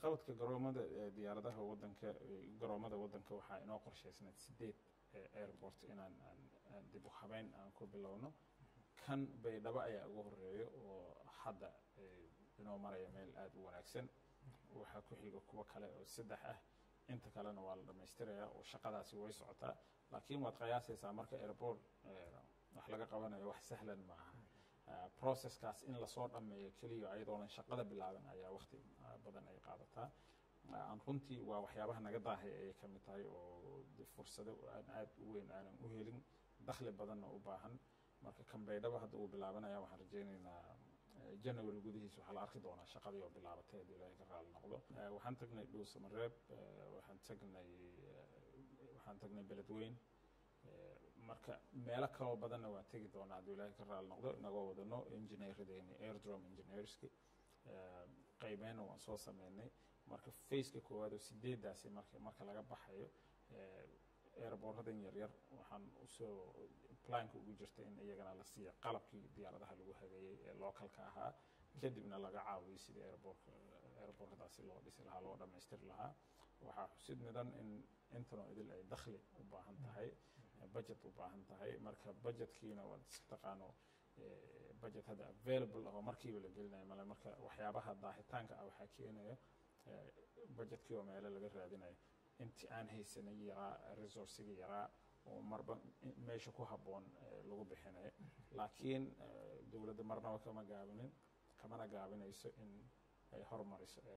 waxqabadka garoomada diyaaradaha wadanka garoomada wadanka waxaa inoo qorshaysnayd sideed airport inaan aan dib u habeyn aan ku bilowno kan baydhabo ayaa ugu horeeyo oo hadda inoo maraya meel aada u wanaagsan waxaa ku xiga kuwo kale oo saddex ah inta kalena waa la dhammaystirayaa oo shaqadaasi way socotaa laakiin waad qiyaasaysaa marka airport wax laga qabanayo wax sahlan maaha processkaas in lasoo dhammeeyo keliya ayadoonan shaqada bilaaban ayaa waqti badan ay qaadataa aan runtii waa waxyaabaha naga daahay ayay ka mid tahay oo fursado aan aada u weyn aanan u helin dakhli badanna u baahan marka kambaydhaba hadda uu bilaabanaya waxaan rajaynaynaa january gudihiis waxaa la arki doonaa shaqadii oo bilaabatay haddii ilaahay ka raali noqdo waxaan tagnay dhuusamareeb waxaan tagnay waxaan tagnay beledweyn marka meelo kaloo badanna waan tegi doonaa haddii ilaahay ka raali noqdo inagoo wadano engineeradeeni airdrom engineerski qaybeyna waan soo sameynay marka faceka koowaad oo sideedaasi marka marka laga baxayo airboorradan yaryar waxaan usoo planka ugu jirta in iyagana la siiya qalabkii diyaaradaha lagu hageeyey ee localka ahaa kadibna laga caawiyo sidii airboorka airboorradaasi loo dhisi lahaa loo dhammaystiri lahaa waxaa xusid mudan in intanoo idil ay dakhli u baahan tahay budget u baahan tahay marka budgetkiina waad iska taqaano budget hadda available ah oo markiiba la gelinayo male marka waxyaabaha daahitaanka ah waxaa keenaya budgetkii oo meelo laga raadinayo intii aan haysanay yaraa resourcigii yaraa oo marba meesha ku habboon lagu bixinayo laakiin dowladda marnaba kama gaabinin kamana gaabinayso in ay horumariso